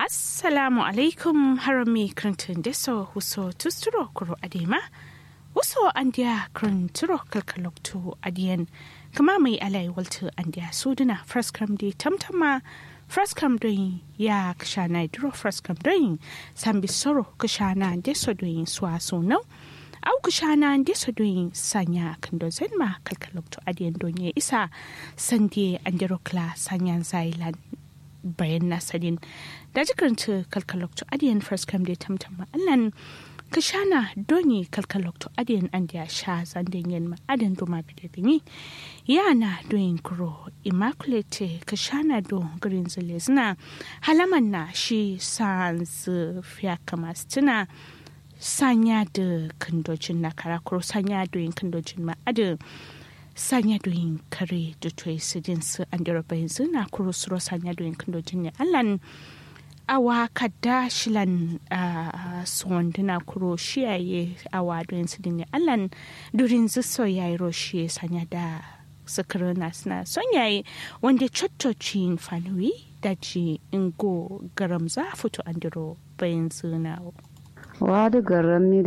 assalamu alaikum harami krantun deso huso tusturo kuro adema huso andiya kranturo kalkalokto adiyan kama mai alai waltu andiya suduna fraskam di tamtama fraskam doyin ya kashana duro fraskam doyin sambi soro kashana deso doyin suwa sunau au kashana deso doyin sanya kando zenma kalkalokto adiyan donye isa sandie andirokla sanyan zailan bayan nasarin da jikaranta kalkalokto adiyan first come da tamtama allan ka shana doni kalkalokto adiyan an da sha zanden yin ma'adan doma bidabini yana doyin kuro immaculate ka shana do green zina halaman na shi sans fiya kama tuna sanya da kandojin na karakuro sanya doyin kandojin ma'adan sanya doyin kare da toyi sidin su an dira bayan zina kuro suro sanya doyin kandojin ne allan awa kadda shilan suwanduna kuro shiyaye awa doyin sidin ne allan durin ziso ya yi roshi sanya da sakirina suna son yayi wanda cottocin fanuwi da ji ingo garam za fito an diro bayan zina wadu garam ni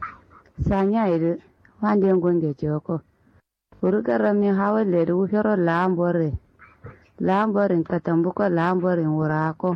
sanya yi wanda yin gunge joko urgarami hawalleri wufero laambore laamborin katambuko laamborin wurako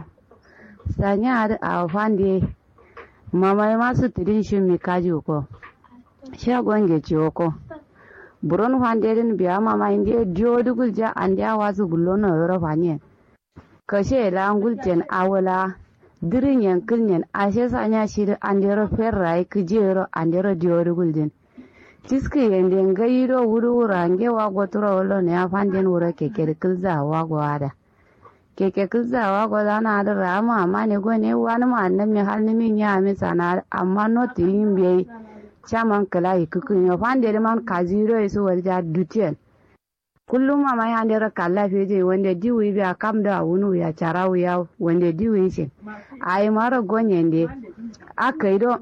sanyari a fandi mamai masu tidin shimi kaji ko shagon geci ko buron fanderin biya mama indi diodugul ja andi awasu gullono yoro fanyen kashe langul jen awala dirin yankil yen ashe sanya shiri andero ferrai kijero andero diodugul jen tiski yende ngayiro wuru wurange wago turo wolo ne afanden wuro keke kilza wago ada keke kilza wago dana ada rama amma ne go ne wani ma annan mi hal mi nya mi sana amma no tilin be chaman kala ikukun yo fande man kaziro isu warja dutien kullum ma mai hande ra kala feje wanda diwi biya kam da wunu ya charawu ya wanda diwi shi ai mara gonyende akaido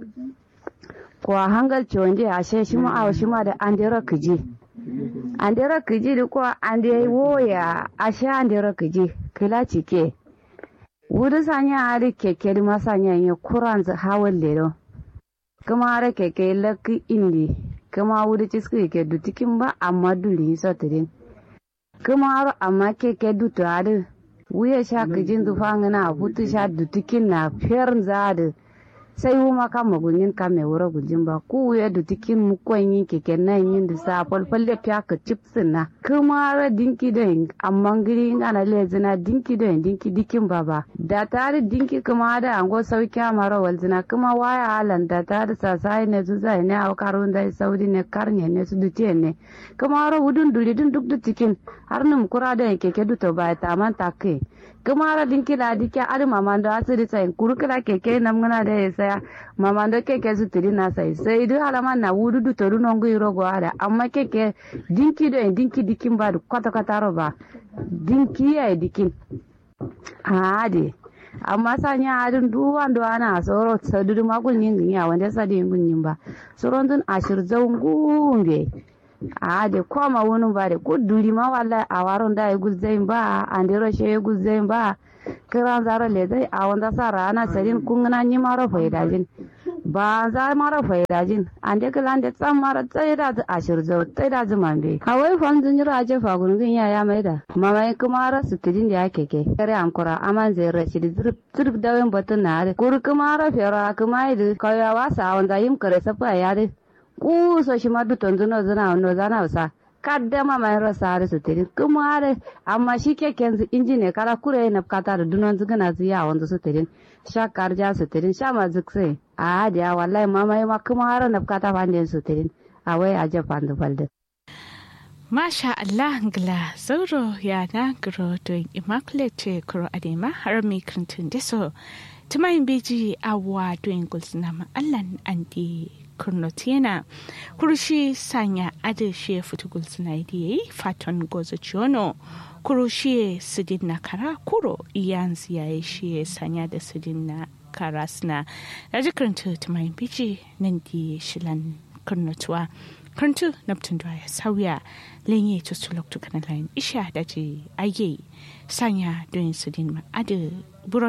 ko a hangal chonje ashe shi ma awa shi ma da andera kiji andera kiji da ko ande woya ashe andera kiji kila cike wuri sanya ari keke da masanya ya kuran za hawan lero kuma ara keke lakki indi kuma wuri ciski ke dutikin ba amma duli sotirin kuma aro amma keke dutu adi wuya sha kijin dufangana hutu sha dutikin na fiyar zadi sai wuma ka magunyin ka mai wura gujin ba ku ya da tikin mukon yin keke nan yin da sa falfalle fiya ka chipsin na kuma ra dinki da amma giri ana lezina dinki da dinki dikin ba ba da tare dinki kuma da ango sauki mara walzina kuma waya halan da tare sasai ne su zai ne au karun da saudi ne karne ne su duce ne kuma ra wudun duri dun duk da tikin har num kura da keke duto ba ta man take kuma ra dinki la dike ari mamando asiri sai kurukula keke namgana da ya saya mamando keke su tiri na sai sai du halama na wudu du toru nongu iro go ada amma keke dinki do dinki dikin ba kwata kwata ro ba dinki ya dikin ade amma sanya adin duwan do ana soro sadudu makun yin ya wanda sadi yin yin ba soron dun ashir zaungumbe ade koma wunun ba de kuduri ma wallahi a waron da ya guzzain ba andero she ya guzzain ba kiran zaro le zai a wanda sa rana sarin kun na ni maro faidajin ba za maro faidajin an de kilan de tsan maro tsaye da ashir zo tsaye da zuman be kawai fam zun jira je fa gungun ya ya mai da mama kuma ra su tidin da yake ke kare ankura aman zai rashi da zurf zurf da wen batun na da kur kuma ra fera kuma idu kawai wasa wanda yim kare safa ya da ku so shi ma duton zuno zuna no zana sa kaddama mai rasa da su tiri kuma da amma shi keken su inji ne kara kure na kata da dunon zugana su ya wanda su tirin sha karja su tirin sha ma zukse a hadiya wallahi mama ma kuma har na kata fandin su tirin a wai a japan da balde Masha Allah ngla zauro ya na gro doing immaculate kuro adema harami kantin deso tumayin beji awa doing gulsina ma'allan andi kurnotiena kurushi sanya adeshe futugul sinaidiye faton gozo chiono kurushi sidin na kara kuro iyanzi ya shi sanya da sidin na kara suna da jikaranta tumayin biji nan di shilan kurnotuwa karantu naptun da ya sauya lenye to sulok to kana lain isha da ji aye sanya don sidin ma ade